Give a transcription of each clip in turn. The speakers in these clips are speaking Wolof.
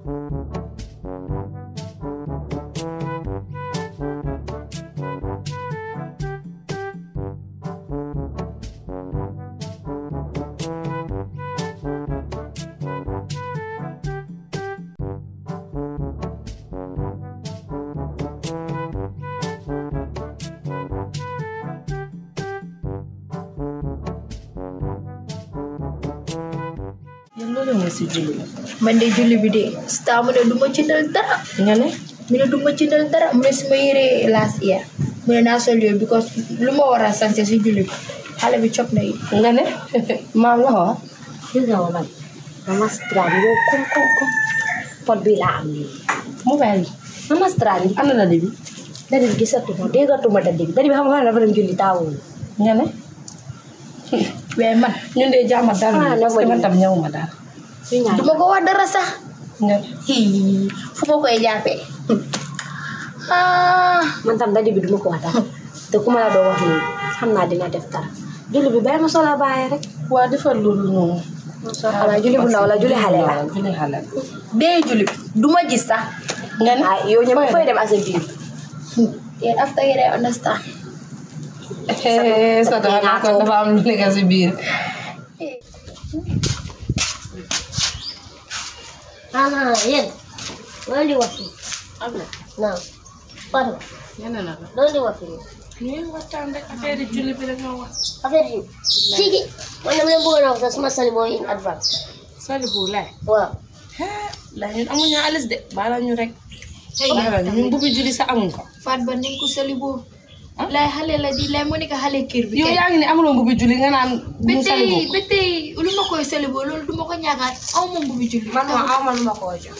yéen loolu nga si julli la. man de julli bi de staa mu ne du ma jëndal dara nga ne. mu ne du ma jëndal dara mu ne su ma yëree last year mu ne naa sol yooyu because lu ma war a sanse si julli bi xale bi cop na yi nga ne maam la wax. gis nga ma man mama strand yow kom kom kom pot bi laa am nii mobile bi. mama strand yi ana la de bi. dadi bi gisatuma déggatuma dadi bi dadi bi xam nga dafa dem julli taawul nga ne. waaye man ñun de jàmm daal Ah, parce que nobody. man tam ñëwuma daal. suñu ñaar du ma ko wax dara sax nga ne. hii fu ma koy jàppee ah man tam dadi bi duma ko wax dara te ku ma la doo wax nii xam naa dina def dara julli bi bàyyi ma solo bàyyi rek waa defar loolu noonu. xanaa julli bu ndaw la julli xale la julli xale la. dee julli bi du ma gis sax nga ne. ah yow ñëpp fooy dem asa biir yéen after yéen ay understand sa dafa kon dafa am lu nekk si biir. Ana yéen loolu di wax fii am na. non Fatou ñeneen na la. loolu di wax fii ñu ngi waxtaan rek affaire julli bi rek nga wax. affaire yi tigi man dama leen bëggoon a wax sax suma sali mooy in advance Salibu laay. waaw la ñun amuñu alis de baala ñu rek. baala ñu ñun bubbi julli sa amuñ ko. faat ba nañ ko sali boobu lay xale la di lay mu nekk xale kër bi yow kay. yaa ngi ne amuloo bubbi julli nga naan ba ñu salibu. tey ba tey lu ma koy sali boobu loolu du ma ko ñaagaat aw ma mbubi julli man ma aw ma lu ma koo jox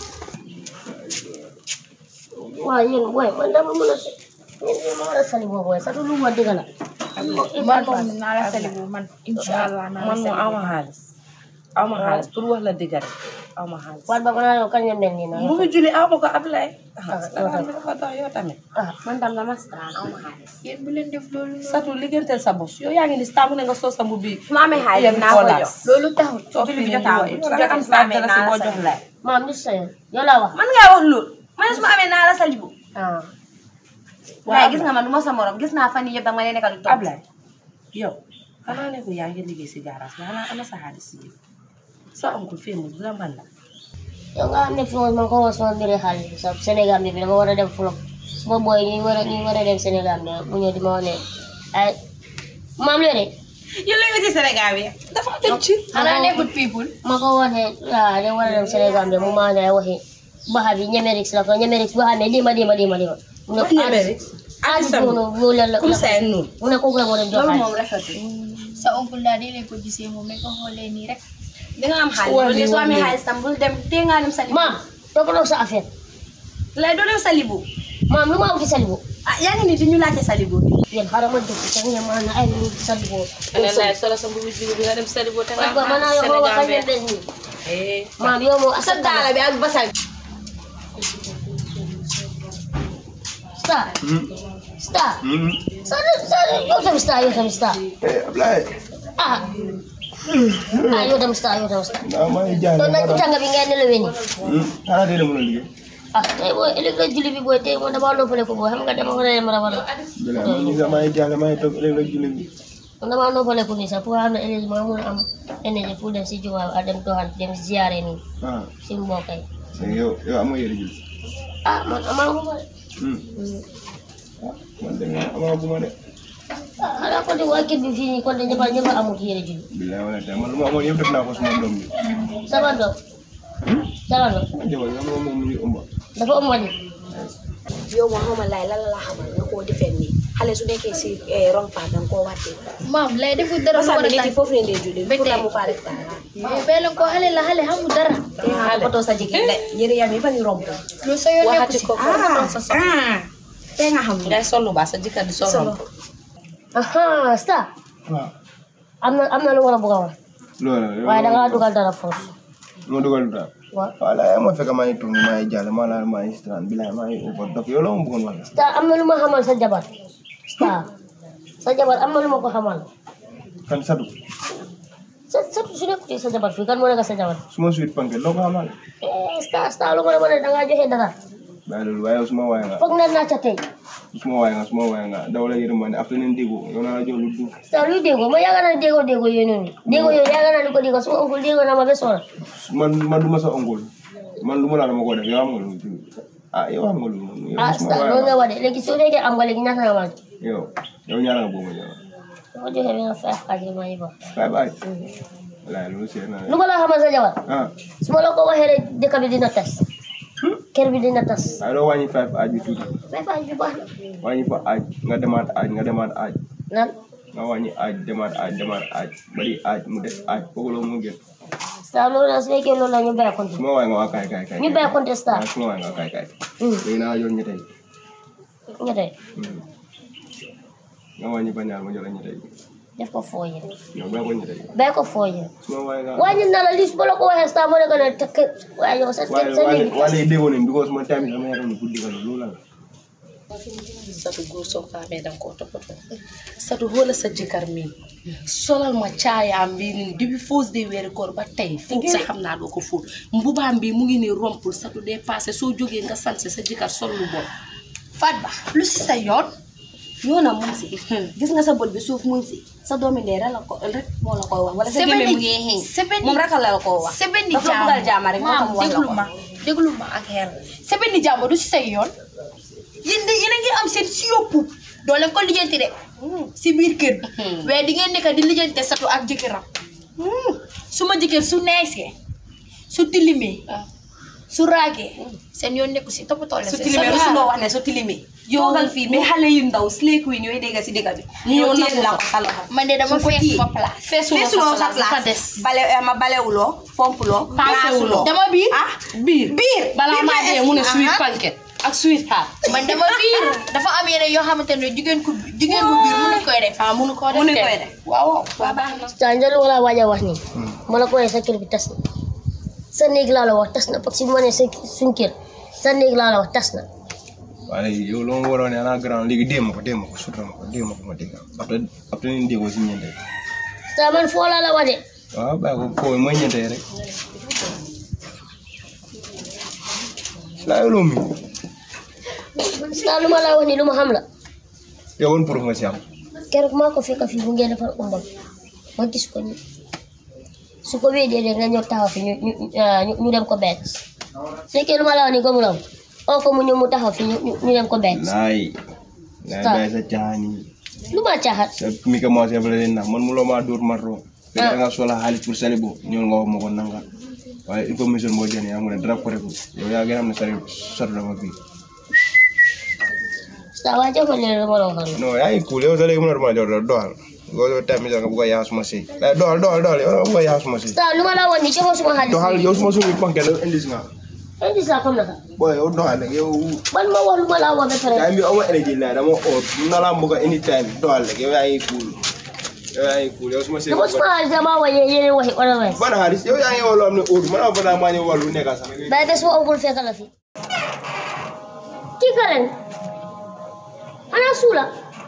waaw yéen booy man dama mën a se yéen ma war a sali boobu waaye sax lu ma dëgg la man moom naa la sali boobu man incha allah naa la man sali moom aw ma xaalis. aw ma xaalis pour wax la dëgg rek aw ma xaalis. Fatou ba ko naa yow kañ la mel nii noonu bubbi julli aw ma ko Ablaye. ah salaam bi dafa dox yow tamit. ah man tam dama strand aw ma xaalis yéen bu leen def loolu noonu. Satu liggéeyanteel sa bos yow yaa ngi ni saabu ne nga soo sa mbubbi. su ma amee xaalis naa ko jox loolu taxul soo julli bi fi jotaaw yow su da nga am jotee su ma saa amee dara si naa la boo sa jox laay. maam li sa yoon yow laa wax man ngaa wax loolu man su ma amee naa la salibu ah waaye gis nga man du ma sa morom gis naa fan yii yëpp danga ma ne nekkal du toog Ablaye yow xanaa ne ko yaa ngi liggéey si garage bi xanaa ana sa xaalis si yow sa oncle fii mu du la mën la. yow nga xam ne fi man ko wax sama mbiri xaalis bi sax Sénégal bi dama war a dem fulop suma booy ñi war a ñi war a dem Sénégal bi mu ñëw di ma wax ne ay maam léegi yow la nga ci Sénégal bi dafa dem ci. xanaa nekkut people ma ko wax ne ah de war a dem Sénégal bi mu ma ne waxi baxa bi ñemerix la ko ñemerix baxa ne dima dima dima dima mu ne Wax Ñemerix? xaalis bi mu mu la la comme ça noonu. mu ne kooku la moo dem jox loolu xaalis moom rafetul sa oncle daal di leen ko gisee moom mais ko xoolee nii rek di nga am xaalis Wali, loolu soo amee wali. xaalis tam bul dem tee ngaa dem salibu maam toppatoo sa affaire lay doo dem salibu maam lu ma am ci salibu ah yaa ngi ni di ñu laajte salibu yéen xaaral ma dëkk sax ngeen ma ne ay lu salibu ne lay solo sa mbubu julli bi nga dem Salibu te nga Ba man naa yow ma wax kañ des nii Eh, maam yow moom sa daala bi ak basal star star star star yow tam star yow tam star Eh, Ablaye. ah ah yow tam star yow tam star Nah, maa ngi jaay. doon nañ tàng bi ngeen nelawee nii Hmm, xanaa tey de mën a liggéey. ah tey booy ëllëg la julli bi booy tey moom damaa noppale ko booy xam nga dama war a dem rabal Bilaa maa ngi maa ngi jaay maa ngi toog ëllëg la julli bi. man damaa noppale ko nii sax pour xam ne ëllëg ma mun a am énergie pour dem si jumaa a dem doxal dem ziyaare nii Ah, si mbokk yi léegi yow yow amoo yére julli. ah man amaa ko fa Hmm. Ah, man de nga amaa bu ma de. ah xanaa kon de waa kër bi fii nii kon de ñëpp a ñëpp a amul yére julli Bilaa wala tey man lu ma amoon yëpp def naa ko suma doom bi. sama doom sama doom Sama jabar yow moom moom mu ngi ëmb. dafa ëmb di yow ma xamal laay lan la la xamal nga koo defee nii xale su nekkee si rong pa danga koo wàttee maam lay defut dara lu parce war a que nit yi tax foofu leen dee julli Ba pour tey. la mu faa def dara mais bee leen ko xale la xale xamul dara te nga toppatoo sa jigéen de yëre yam yi ba ñu romb loolu sa yoon nekku waxati si ko ko sa soxla ah te nga xam ngay solu ba sa jëkkër di solo. solo aha star waaw. am na am na lu war a bëgg a wax loolu la waaye da ngaa dugal dara foofu ma dugal du daal. waaw waaw la yaa ma fekk maa ngi toog nii maa ngi jàll maa la maa ngi strand bilaa maa ngi ëpp donc yow la ma bëggoon wax la. star am na lu ma xamal sa jabar star sa jabar am na lu ma ko xamal kan Sadou. sa sa su nekkutee sa jabar fii kan moo nekk sa jabar suma sweet panke loo ko xamal eh sta sta lu ma la mën a dangaa joxe dara bàyyi loolu waaye yow suma waay nga foog na naa ca tey suma waay nga suma waay nga daw la yërmande after nen déggu yow naa la jox lu dul sta luy déggoo ma yaaga naa déggoo déggoo yooyu noonu déggoo yooyu yaaga naa di ko déggoo suma oncle déggoo na ma ba soona man man du ma sa ongul man lu ma la dama ko def yow xam nga lu ah yow xam nga lu yow ah suma sta waay loolu nga nga wax de léegi soo fekkee am nga léegi ñaata nga ma yow yow ñaara nga boobu ñaara ma joxe bi nga five xaaj ma yi ba bye bye walaay loolu seet naa lu ma la xamal sa jabar ah su ma la ko waxee rek dëkk bi dina tas kër bi dina tas waaye doo wàññi five aaj bi tuuti five xaaj bi baax na wàññi fa aaj nga demaat aaj nga demaat aaj lan nga wàññi aaj demaat aaj demaat aaj bari aaj mu des aaj kooku loolu mu gën sta loolu la su fekkee loolu la ñu bàyyi compte suma waay nga waa kaay kaay kaay ñu bàyyi compte sta waaw suma waay nga kaay kaay Hmm. léegi naa la jox ñette yi ñette Hmm. nga wàññi ba ñaar ma jox la ñette yi def ko foo yi yow bàyyi ko ñette yi bàyyi ko foo yi suma waay nga wàññi na la lis ba la ko waxee sta moo nekk ne tekk waaye yow sa waaye sa waaye néeg waaye déggoo nañ because man tamit sama yaram guddi ka loolu la satu góor soo ko amee danga koo toppatoo satu xoola sa jëkkër mi solal ma caayaam bi nii depuis fausse de weeri koor ba tey fóot sa xam naa doo ko fóot mbubaam bi mu ngi ne rompul satu dee passé soo jógee nga sanse sa jëkkër sol lu bon Fat Ba lu si sa yoon yoonam mu ngi si gis nga sa bët bi suuf mu ngi si sa doomi ndey rek la ko rek moo la koy wax wala sa gémmiñ mu ngi xëy sebeni moom rek la la ko wax sebeni dafa la bëggal jaama rek moo tax maam mu wax la déglu ko ma déglu ma ak xel sebeni jàmm du si sa yoon yéen de yéen a ngi am seen si yóbbu doo leen ko lijjanti de si biir kër bi waaye di ngeen nekk di lijjante satu ak jëkkëram su ma jëkkër su neesee su tilimee su raagee seen yoon nekku si toppatoo leen su seen tilimee satu. rusuloo wax ne su tilimee toogal fii ba xale yu ndaw slay queen yooyu dégg si dëkk bi Ñu ñëw téye nangu la ko. ko sa loxo man de dama su ko fees téye. ma place feesuloo feesuloo sa sa place dafa place des bale eh, ma balewuloo fompuloo Paasewuloo. dama biir ah biir biir balaa biir maa ma dee mu ne Aha. sweet pancake ak sweet heart man dama biir dafa am yeneen yoo xamante ne jigéen ku jigéen bu biir mënu koy def ah munu koo def Munu de. koy def. waaw waaw waaw baax na sa njël wala waaj a wax nii ma la ko waxee sa kër bi tas na sa néeg laa la wax tas na parce que bu ma nee sa suñ kër sa néeg laa la wax tas na waaye yow loo ma waroon ne ana grand léegi dee ma ko dee ma ko sutura ma ko dee ma ko ma dégg après après ni déggoo si ñeente sa man foo laa la wax de waaw bàyyi ko foofu mooy ñeente rek laa yow loo mi sa lu ma la wax nii lu ma xam la yow woon pour ma si am keroog maa ko fekk fii bu ngeen defar umbam ma gis ko nii su ko weedee de nga ñëw taxaw fi ñu ñu ah, ñu ñu dem ko beet su fekkee lu ma la wax nii gëmu la woon oo ko mu ñëw mu taxaw fi ñu ñu ñu dem ko beet laay laay Stop. bàyyi sa caaxaan yi lu ma caaxat sa mi commencé fa leen na man mu loo maa dóor marro te da nga soxla xaalis pour sali bo ñëw nga wax ma ko nanga waaye information boo jëlee yaa mu ne dara ko rek yow yaa gën a xam ne sari satu dama fii sa waa jox ma leen lu ma la waxoon non yaa ngi cool yow sa léegi mën na ma jox doxal yow tamit nga bëgg a yaa suma sëy lay doxal doxal doxal yow nga bëgg a yaa suma sëy sa lu ma la wax nii joxoo suma xaalis doxal yow suma suñu panke la indi nga indi sa comme naka boy yow doxal rek yow man ma wax lu ma la wax ba pare time bi amoo énergie la dama oot mun na laa bëgg a anytime doxal rek yow yaa ngi cool yow yaa ngi cool yow suma sëy dama suma xaalis dama wax yéen waxi otherwise ban xaalis yow yaa ngi woo loo xam ne óotu man a fa naa maa ñëw wàllu nekk sax bàyyi ba suma oncle fekk la fi kii ka leen ana suula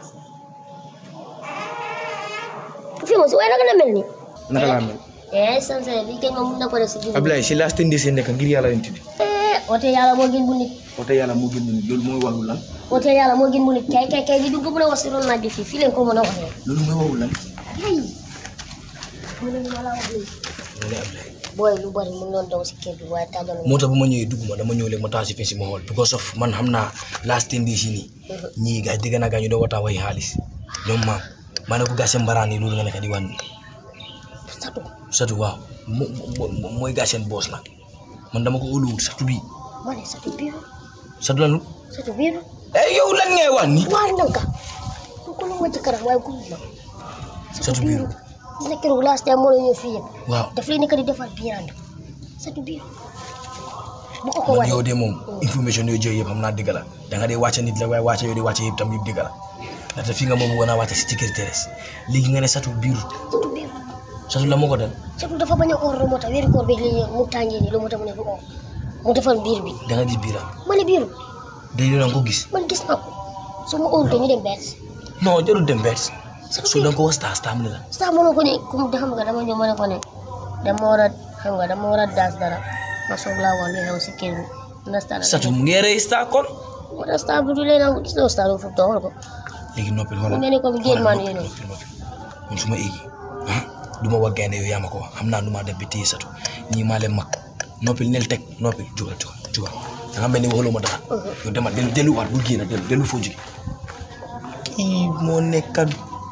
fi mo si waaye naka la mel ni naka laa mel eh sanse bi kenn ma mun na ko def si biir Ablaye si last ten days yi nekk ngir yàlla leen tuddi eh ote yàlla moo gën bu nit ote yàlla moo gën nit loolu mooy waxul lan ote yàlla moo gën bu nit kay kay kay di dugg mën a wax si ron naaj bi fii fii leen ko mën a waxee loolu mooy waxul lan mu ne lu ma la wax nii booy lu bari mu noon daw si kër bi waaye tàggal moo tax bu ma ñëwee dugg ma dama ñëw léegi ma taal si fi si ma xool because of man xam naa last ten days yi nii ñii gars dégg naa gars ñu doon waxtaan waxi xaalis ñoom maam maa ne ko gas seen mbaraan yi loolu nga nekk di wan satu satu waaw mo mo mooy gas seen boos nag man dama ko óoluwul satu bii ma ne satu biiru satu lan satu biiru eh yow lan ngay wax nii waar nanka ko lu ma ci kanam waaye ku ma satu biiru gis na keroog last time moo la ñëw fii yëpp waaw daf lay nekk di defar biirand satu biiru bu ko ko man wane yow de moom information yooyu jël yëpp xam naa dëgg la da nga dee wàcce nit la waaye wàcce yow de wàcce yëpp tam yëpp dëgg la ndaxte fii nga moom bëggoon a wàcce si ticket teres léegi nga ne satu biiru satu biiru satu la moo ko dal satu dafa bañ a oor lu moo tax weeru koor bi li mu tàngee nii lu moo tax mu ne du oor mu defal biir bi da nga gis biiram ma ne biiru day doon ko gis man gis naa ko su ma óorutee ñu dem bees non jarul dem beet so da nga ko wax star star mu ne la sax mënu ko ni comme de xam nga dama ñëw ma ne ko ne dama war a xam nga dama war a daas dara ma soog laa wax li xew si kër bi understand satu mu ngi rey star kon moo tax star bi du leen am gis nga star bi fu mu toog ko léegi noppil xoolal mu mel ni comme géej man yéen noppil noppil man su ma éegi ah du ma wax gaynde yow yaa ma ko wax xam naa nu maa def bi téye satu ñii maa leen mag noppil nel teg noppil jugal jugal jugal da nga mel ni waxuloo ma dara yow demal dellu delluwaat bul génn dellu dellu foo jóge kii moo nekkat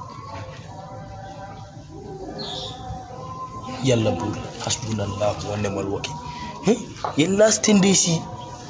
yàlla buur hasbunallahu wa ni'mal wakil eh yéen last ten days yi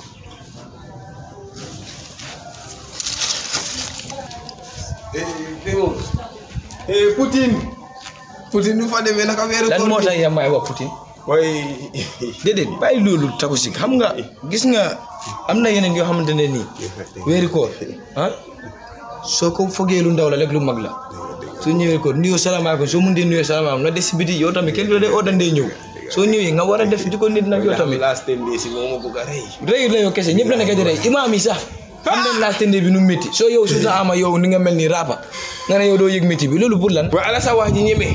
Eh, Poutine. Poutine nu fa demee naka weeru lan moo tax yaa may wax Poutine Way. déedéet bàyyi loolu taku si xam nga gis nga am na yeneen yoo xamante ne nii weeri koor ah soo ko fogee lu ndaw la rek lu mag la soo ñëwee koor nuyoo salaamaaleykum soo mun dee nuyoo salaamaaleykum na des si biti yow tamit kenn du la dee oodandee ñëw soo ñëwee nga war a def di ko nit nag yow tamit last ten days yi moo ma bëgg a rey. rëy la yow kese ñëpp la nekk di rey imaam yi sax xam nañ laa tende bi nu métti soo yow su sa ama yow ni nga mel ni raapa nga ne yow doo yëg métti bi loolu pour lan Wa ala sa wax ji ñeme.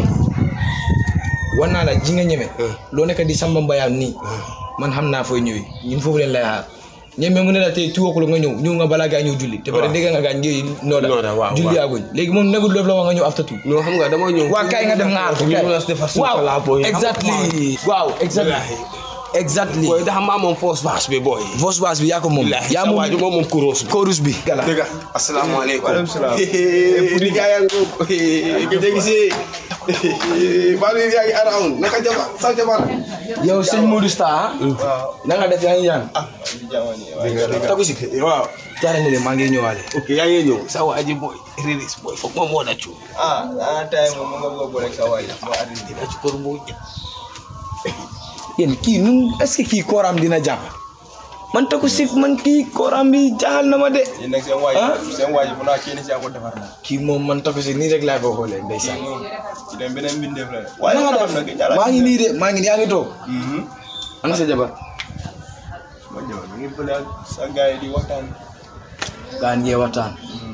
war naa la ji nga ñeme loo nekk di samba mbayaan nii man xam naa fooy ñëwee ñun foofu leen lay xaar ñeme mu ne la tey two o'clock nga ñëw ñëw nga balaa gaa ñëw julli te pare dégg nga gaa ngi nooda Nooda, waaw, julli waaw. aguñ léegi moom nekkul doof la wax nga ñëw after two non xam nga dama ñëw. waa kaay nga dem nga aar ko ñu mën a defar suñu waaw palaa booy. exactly waaw exactly exactly Booy dafa maa moom force vache bi booy. vos baas bi yaa ko moom Billahi, yaa sa moom waaju moom moom kuroos bi. chorus bi dëgg la asalaamaaleykum. Waaleykum salaam. Pudi gaa yaa ngi ko. Gëj a gisee. Baalu yaa ngi around naka jabar sa jabar. yow sëñ Modou Star na nga def yaa ngi yaan tagu si waaw. jaare ne le maa ngi ñëwaale ok yaa ngi ñëw sa waa ji booy riris booy foog ma moo da cu. ah ah tay moom mu nga bëgg a boole ak sa waay ma arrêté dina ci kër boo jëm. yéen kii nu est-ce que kii kooram dina jàpp man taku si man kii kooram bi jaaxal na ma de yéen nag seen waay Ah. seen waay bu naa kenn si ko defar na kii moom man taku si nii rek laa ko xoolee ndeysaan ci dem beneen mbindeef la waaye nga def maa ngi nii de maa ngi nii yaa ngi toog mhm ana sa jabar ma ñëw ñu ngi fële ak sa gars yi di waxtaan gaan ngee waxtaan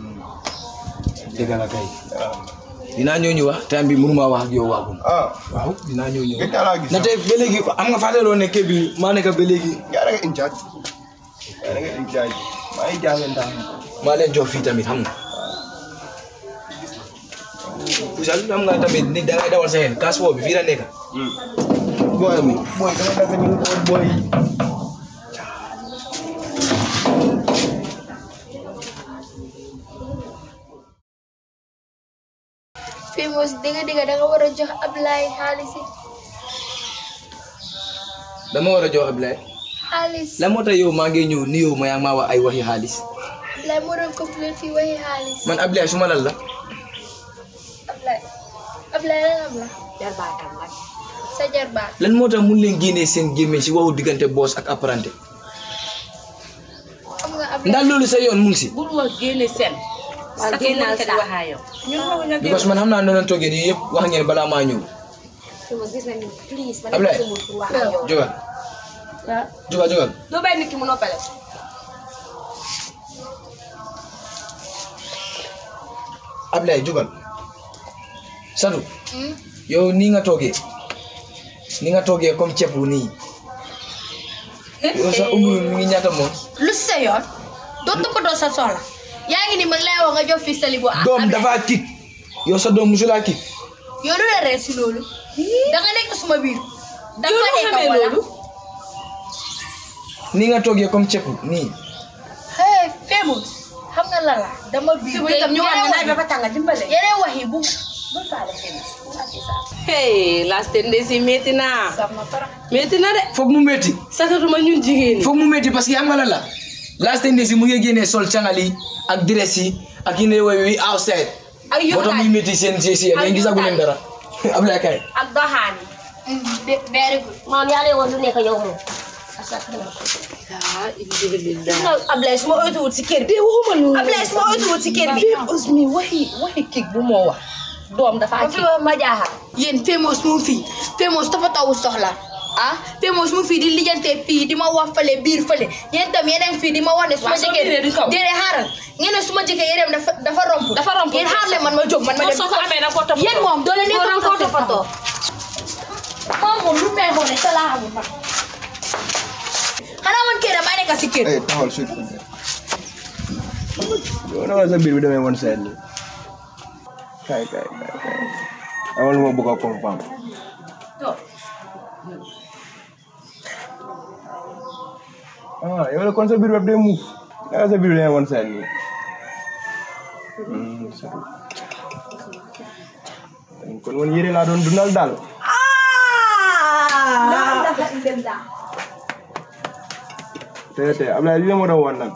dëgg la kay waaw dinaa ñëw ñu wax time bi mënuma wax ak yow waagum ah waaw dinaa ñëw ñu gëj naa laa gis na tey ba léegi am nga fàttaloo ne kii bi maa nekk ba léegi yaa da nga in charge yaa da nga in charge maa ngi jaaxle ndax maa leen jox fii tamit xam nga Ousseyn xam nga tamit ni dangay dawal sa xel kaas boobu fii la nekk booy booy dama dafa ñu ko booy famous dégg dégg da nga war a jox Ablaye xaalis yi dama war a jox Ablaye xaalis lan moo tax yow maa ngi ñëw ni yow ma yaa ngi maa wax ay waxi xaalis Ablaye moo doon complain fii waxi xaalis man Ablaye su ma lal la Ablaye Ablaye lan am la sa jarbaat lan moo tax mun leen génnee seen gémmiñ si waxu diggante boss ak apprenti xam nga Ablaye ndax loolu sa yoon mu ngi si bul wax génne seen sa génnal si waxaa yow ñun waxuñu ak because man xam naa ne leen toogee nii yëpp wax ngeen balaa maa ñëw gis nga ni please ma Ablaye. nekk pour wax ak yow. jógal jógal jógal doo bàyyi nit ki mu noppale. Ablaye jógal Sadu yow nii nga toogee ni nga toogee comme ceeb bu nii yow sa umb mi ngi ñaata moom lu sa yoon doo toppatoo sa soxla yaa ngi ni mag lay wax nga jox fii sali bu doom dafa kik yow sa doom musulaa kik yow lu la ree si loolu da nga nekk suma biir dafa Yow nekk xamee wala loolu? ni nga toogee comme ceeb nii hey famous xam nga la la dama biir Fi mu itam ñu wax ne naaj ba fa tàng dimbale. yeneen wax yi bu bul faale famous. hey last ten days yi métti na sama para métti na de foog mu métti sakatuma ñun jigéen ñi foog mu métti parce que am nga la la last ten days yi mu ngi génnee sol cangal yi ak dress yi ak yi ne woy wi outside ak moo tax muy yuutaay métti seen si si yéen yéen gisagu leen dara Ablaye kay ak doxaan yi. very good maam yaa lay woon lu nekk yow moom ah alhamdulilah non Ablaye su ma oytuwut si kër bi. de waxuma loolu Ablaye su ma oytuwut si kër bi. fii Ousmi waxi waxi kii bu moo wax doom dafa ma kii fi ma jaaxal. yéen famous mu ngi fii famous toppatawul soxla ah fii moom su ma fii di lijjantee fii di ma wax fële biir fële yéen tam yeneen fii di ma wax ne su ma Waaw, soo jëkkee biiree di kaw. déedéet xaaral ngeen ne su ma jëkkee yéreem dafa dafa romp Dafa romp. yéen xaar leen man ma jóg man ma dem soo ko amee nag koo toppatoo. yéen moom doo leen di Koo doon koo toppatoo. moom moom lu may xool sa laa xamul man xanaa man kër damay nekk si kër eh taxawal suuf yow naka la sa biir bi demee woon seen nii kay kay kay kay amal ma bëgg a comprendre ah yow la kon sa biir bi day muuf naka sa biir bi demee woon seen nii Hmm, c'est tout. kon man yére laa doon dundal daal te te Ablaye li la ma doon wan nag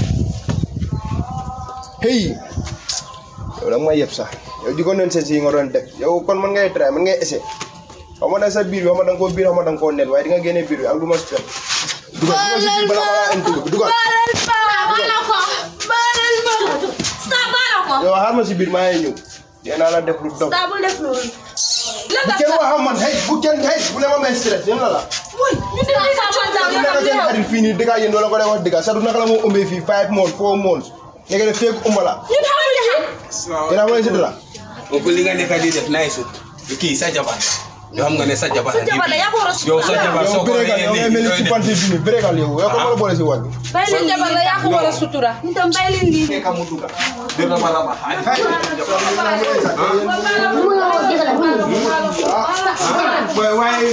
hey yow da nga may yeb sax yow di ko noonu seen si yi nga doon def yow kon man ngay try man ngay essayer xaw ma da sa biir bi xaw ma da nga koo biir xaw ma da nga koo net waaye di nga génne biir bi ak lu ma spell dugal dugal si biir bala ma laa indi dugal yow xaar ma si biir maa ngi ñëw dinaa la def lu dof bu kenn wax ak man hey bu kenn hey bu ne ma may stress yéen la la bu nekk seen xarit fii nii dëgg yéen doo la ko dee wax dëgg Sadou naka la moo ëmbee fii five months four months nga def feeg ëmb la yéen a ma leen si dara ko li nga nekk di def naay sut kii sa jabar yow xam nga ne sa jabar sa jabar la yaa ko war a yow sa jabar yow soo ko bérégal yow ngay mel ni ci panti bi nii bérégal yow yow ko mën a boole si wàll bi bàyyi leen jabar la yaa ko war a sutura. ñu tam bàyyi leen lii. nekk mu duga de raba raba lu ma la wax dëgg la lu ma waaye waaye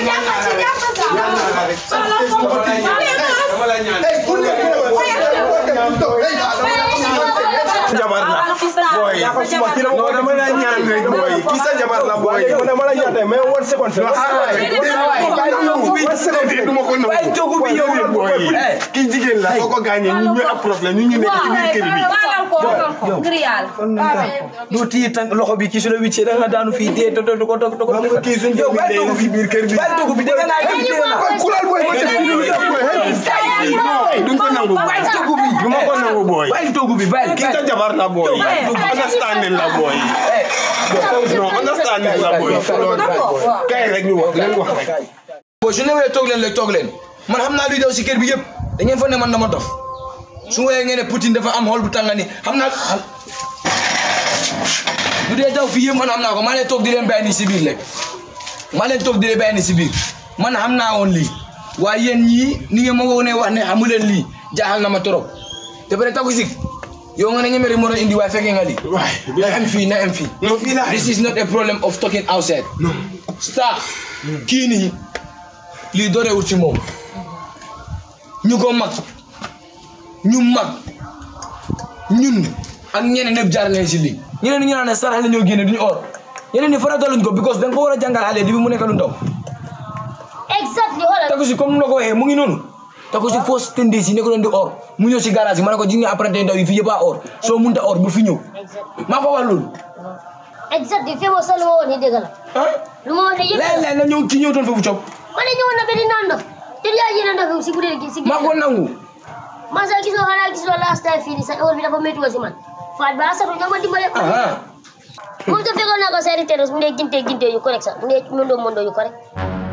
dama la ñaan jabar la boy no dama la ñaan rek boy ki sa jabar la boy man dama la ñaan mais one second one second duma ko nangu Bàyyi toogu bi yow la boy ki jigéen la soo ko gaañee ñu ñooy am problème ñu ñu nekk ci biir kër bi baalal ko waxal ko ngir yàlla. doo téye tànk loxo bi kii su la wiccee da nga daanu fii dee to to to to to xam nga kii suñ yow jëmm bàyyi dee toogu na si biir kër bi bàyyi toogu bi dégg naa dem dee naa kulal boy ma def ñu duñ ko nangu bàyyi toogu bi du ma ko nangu boy bàyyi toogu bi bàyyi ki sa jabar la boy understanding la boy no understanding la boy kay rek ñu wax leen wax rek boo su newee toog leen rek toog leen man xam naa luy daw si kër bi yëpp da ngeen fa ne man dama dof su woyee ngeen ne Poutine dafa am xol bu tànga ni xam naa lu dee daw fii yëpp man xam naa ko maa leen toog di leen bàyyi ni si biir rek maa leen toog di leen bàyyi ni si biir man xam naa woon lii waaye yéen ñii ni ngeen ma wone wax ne xamu leen lii jaaxal na ma trop te pare taku si yow nga ne ñemeri moo doon indi waaye fekkee nga lii na em fii na em fii no fii la This is not a problem of talking outside. No. Stop. kii nii lii doorewul ci moom ñu ko mag ñu mag ñun ak ñeneen ñëpp jaar nañ si lii ñeneen ñi ñu naan ne sarax la ñoo génne duñu or ñeneen ñi farataluñ ko because da nga ko war a jàngal xale di bi mu nekk lu ndaw exactly xoolal tako si comme nu la ko waxee mu ngi noonu tako si fausse tendance yi nekk doon di or mu ñëw si garage yi ma ne ko ji nga apprenti ndaw yi fii yëpp a or soo munta or bu fi ñëw maa ko wax loolu exactly fii moom sax lu ma wax ni dëgg la ah lu ma wax ne yëpp léeg-léeg na ñëw ki ñëw toon foofu cop ma ne ñëwoon na ba di naan ndox te yaa ji na ndox si guddi gi si maa ko nangu man sax gisoo xanaa gisoo last time fii nii sa heure bi dafa métti woon si man faat ba satu ñoo ma dimbale aha moom te fekkoon naa ko seeri terrasse mu ne ginte ginte yu correct sax mu ne mondo mondo yu correct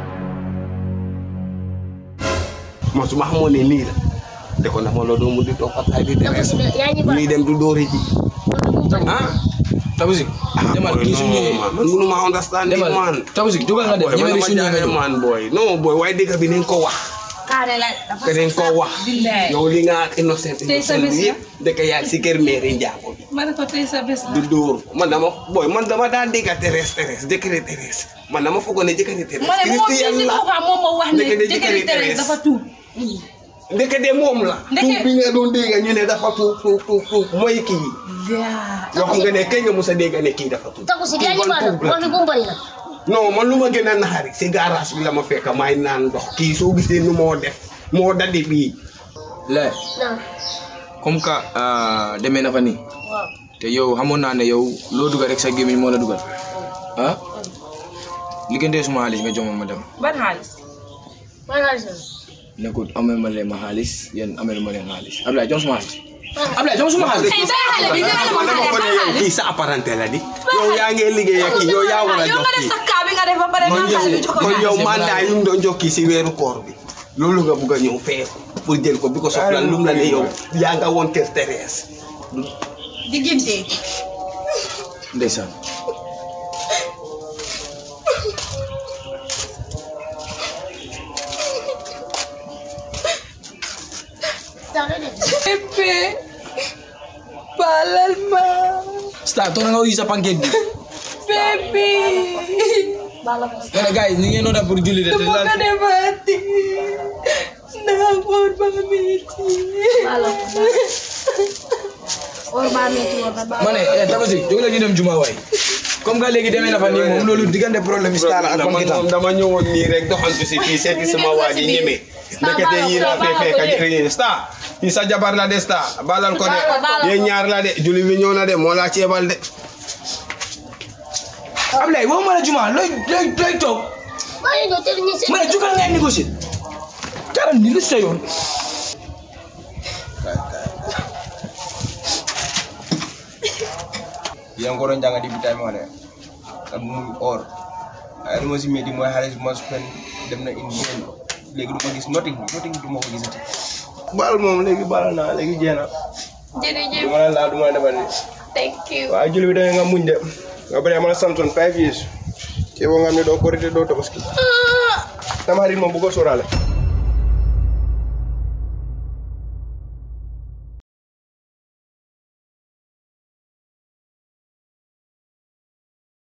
man su ma xamoon ne nii la de ko ndax ma loolu doo mu di toog fataay di donc terees si yaa ngi ñuy dem du dóore ji ah Tabusik demal boy, kii su no, ñëwee man man mënu ma understand demal man Tabusik jógal nga dem boy man ñemeri dama su ñëwee nga jaaxle ñëw man boy non boy waaye dëgg bi nañ ko wax kaane la dafa te nañ ko wax billaay. yow li nga innocent Tey sa innocent bés bi la. yëpp dëkk yaa ngi si kër mairie njaago bi ma ne ko tey sa bés la. du dóor man dama boy man dama daan dégg Thérèse Thérèse jëkkëri Thérèse man dama foogoon ne jëkkëri Thérèse ma ne moom Christian si la boppam moom moo wax ne Ndeke de jëkkëri jëkkëri Thérèse Thérèse. dafa tuub. ndeke de moom la Ndeke- tuub bi nga doon dégg ñu ne dafa tuub tuub tuub tuub mooy kii yoo xam nga ne kañ nga mos a dégg ne kii dafa tuub taku si yaa Kii ngi bon baal tuub la. wax fi bu mu bëri na non man lu ma gën a naxari si garage bi la ma fekk maay naan ndox kii soo gisee nu moo def moo daldi bii le non comme que demee na fa nii te yow xamoon naa ne yow loo dugal rek sa gémmiñ moo la dugal ah liggéeyante suma xaalis nga jox ma ma dem ban xaalis. man xaalis nekkul amee ma leen ma xaalis yéen amee ma leen xaalis Ablaye jox suma xaalis Ablaye jox suma xaalis tey sa xale bi dina la man dama ko ne yow kii sa apparenté la di yow yaa ngi liggéey ak kii yow yaa war a yow jox nga def kii sa kaa bi nga def ba pare man nga xale bi jox ko yow man yow xaalis. mandat yu ñu doon jokki si weeru koor bi loolu nga bugg a ñëw fee pour jël ko bi ko soxla lu mu la ne yow yaa nga woon kër Thérèse diggante ndeysaan Pepe balal ma Star toog na nga uyu sa pancake bi Pepe Kaya guys, ñu ngi noonu pour julli de te ko laal- defati nakakot ba miti ma ne eh Tabaski jóg la ñu dem juma waay comme que léegi demee na fa nii moom loolu diggante problème yi Star ak dama pancake moom dama ñëwoon nii rek doxantu si fii seeti sama waa ji ñeme ndekete yii laa fee fekk ak yéen star fii sa jabar la de star balal ko de yéen ñaar la de julli bi ñëw na de moo laa ceebal de Ablaye woo ma la juma looy looy looy toog maa ngi ñëw te ñu si ma ne jugal ngay négocier dara ni lu sa yoon yang ko doon jàng di bi time wala ak muy or ay lu ma si métti mooy xaalis bu ma spend dem na indi leen léegi du ma gis nothing nothing du ma ko gisati baal moom léegi baal naa léegi jeex na jërëjëf du ma la laal du ma la defal nii thank you waaye julli bi da nga muñ de nga bëri ma la santoon five years ci boo nga xam ne doo korite doo tabaski tamxarit moom bu ko sóoraale